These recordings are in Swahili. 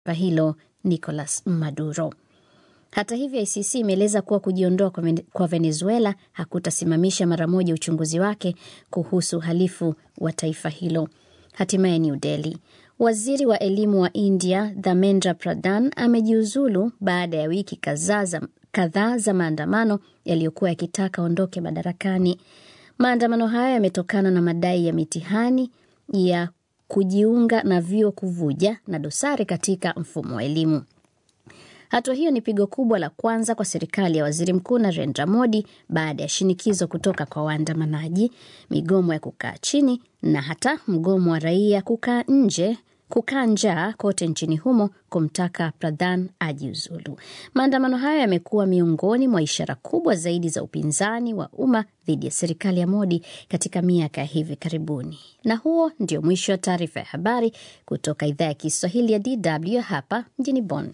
hilo Nicolas Maduro. Hata hivyo, ICC imeeleza kuwa kujiondoa kwa Venezuela hakutasimamisha mara moja uchunguzi wake kuhusu uhalifu wa taifa hilo. Hatimaye New Delhi, waziri wa elimu wa India Dharmendra Pradhan amejiuzulu baada ya wiki kadhaa za maandamano yaliyokuwa yakitaka aondoke madarakani. Maandamano hayo yametokana na madai ya mitihani ya kujiunga na vyuo kuvuja na dosari katika mfumo wa elimu. Hatua hiyo ni pigo kubwa la kwanza kwa serikali ya waziri mkuu Narendra Modi baada ya shinikizo kutoka kwa waandamanaji, migomo ya kukaa chini na hata mgomo wa raia kukaa nje kukaa njaa kote nchini humo kumtaka Pradhan ajiuzulu. Maandamano hayo yamekuwa miongoni mwa ishara kubwa zaidi za upinzani wa umma dhidi ya serikali ya Modi katika miaka ya hivi karibuni. Na huo ndio mwisho wa taarifa ya habari kutoka idhaa ya Kiswahili ya DW hapa mjini Bonn.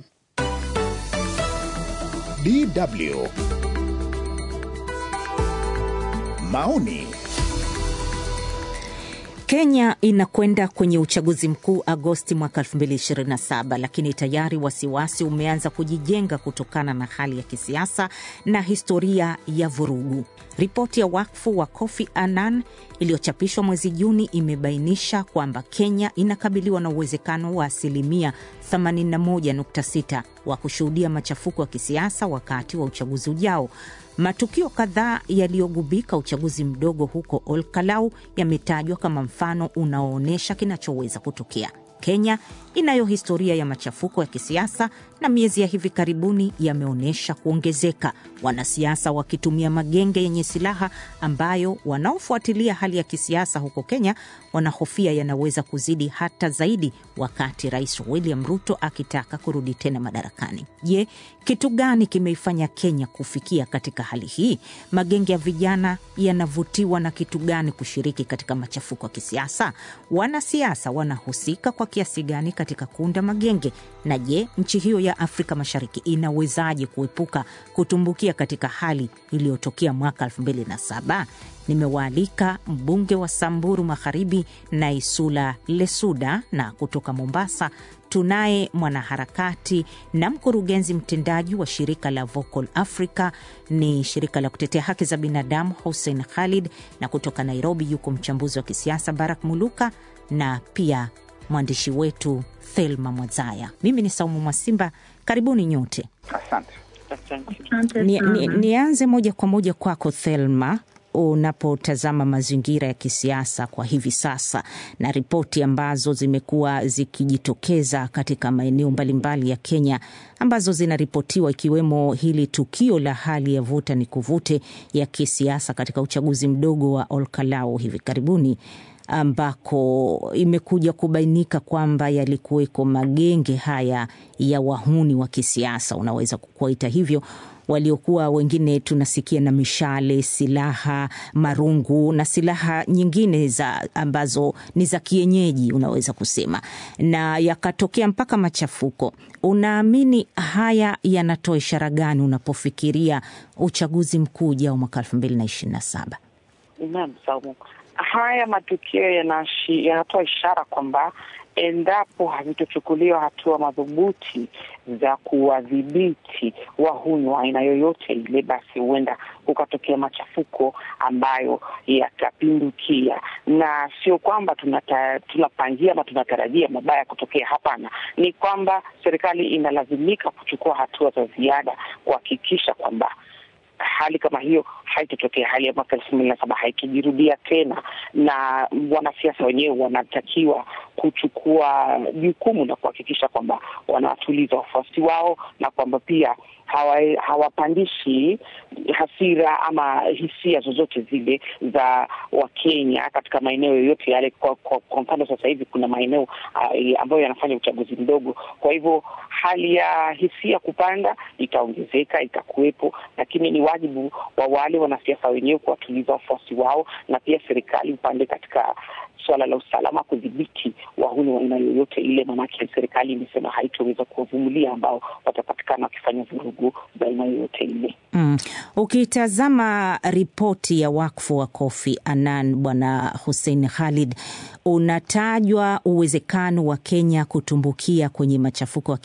DW maoni Kenya inakwenda kwenye uchaguzi mkuu Agosti mwaka 2027, lakini tayari wasiwasi umeanza kujijenga kutokana na hali ya kisiasa na historia ya vurugu. Ripoti ya wakfu wa Kofi Annan iliyochapishwa mwezi Juni imebainisha kwamba Kenya inakabiliwa na uwezekano wa asilimia 81.6 wa kushuhudia machafuko ya kisiasa wakati wa uchaguzi ujao. Matukio kadhaa yaliyogubika uchaguzi mdogo huko Olkalau yametajwa kama mfano unaoonyesha kinachoweza kutokea. Kenya inayo historia ya machafuko ya kisiasa na miezi ya hivi karibuni yameonyesha kuongezeka, wanasiasa wakitumia magenge yenye silaha ambayo wanaofuatilia hali ya kisiasa huko Kenya wanahofia yanaweza kuzidi hata zaidi, wakati Rais William Ruto akitaka kurudi tena madarakani. Je, kitu gani kimeifanya Kenya kufikia katika hali hii? Magenge ya vijana yanavutiwa na kitu gani kushiriki katika machafuko ya kisiasa? Wanasiasa wanahusika kwa kiasi gani katika kuunda magenge? Na je, nchi hiyo ya Afrika Mashariki inawezaje kuepuka kutumbukia katika hali iliyotokea mwaka 2007? Nimewaalika mbunge wa Samburu Magharibi Naisula Lesuda, na kutoka Mombasa tunaye mwanaharakati na mkurugenzi mtendaji wa shirika la Vocal Africa, ni shirika la kutetea haki za binadamu, Hussein Khalid, na kutoka Nairobi yuko mchambuzi wa kisiasa Barak Muluka na pia mwandishi wetu Thelma Mwazaya. Mimi ni Saumu Mwasimba, karibuni nyote. Asante. Ni, ni, nianze moja kwa moja kwako Thelma, unapotazama mazingira ya kisiasa kwa hivi sasa na ripoti ambazo zimekuwa zikijitokeza katika maeneo mbalimbali ya Kenya ambazo zinaripotiwa ikiwemo hili tukio la hali ya vuta ni kuvute ya kisiasa katika uchaguzi mdogo wa Olkalau hivi karibuni ambako imekuja kubainika kwamba yalikuweko magenge haya ya wahuni wa kisiasa, unaweza kuwaita hivyo, waliokuwa wengine tunasikia na mishale, silaha, marungu na silaha nyingine za ambazo ni za kienyeji, unaweza kusema, na yakatokea mpaka machafuko. Unaamini haya yanatoa ishara gani unapofikiria uchaguzi mkuu ujao mwaka elfu mbili na ishirini na saba? Naam, Saumu, haya matukio yanatoa ishara kwamba endapo havitochukuliwa hatua madhubuti za kuwadhibiti wahuni wa aina yoyote ile, basi huenda kukatokea machafuko ambayo yatapindukia, na sio kwamba tunata, tunapangia ama tunatarajia mabaya kutokea. Hapana, ni kwamba serikali inalazimika kuchukua hatua za ziada kuhakikisha kwamba hali kama hiyo haitotokea, hali ya mwaka elfu mbili na saba haikijirudia tena, na wanasiasa wenyewe wanatakiwa kuchukua jukumu na kuhakikisha kwamba wanawatuliza wafuasi wao na kwamba pia hawapandishi hasira ama hisia zozote zile za Wakenya katika maeneo yoyote yale. Kwa, kwa, kwa mfano sasa hivi kuna maeneo uh, ambayo yanafanya uchaguzi mdogo, kwa hivyo hali ya hisia kupanda itaongezeka, itakuwepo, lakini ni wajibu wa wale wanasiasa wenyewe kuwatuliza wafuasi wao, na pia serikali upande katika suala la usalama kudhibiti wahuni wa aina yoyote ile, maanake serikali imesema haitoweza kuwavumilia ambao watapatikana wakifanya vurugu. vurugu baina yoyote ile. Mm. Ukitazama ripoti ya wakfu wa Kofi Annan, Bwana Hussein Khalid, unatajwa uwezekano wa Kenya kutumbukia kwenye machafuko ya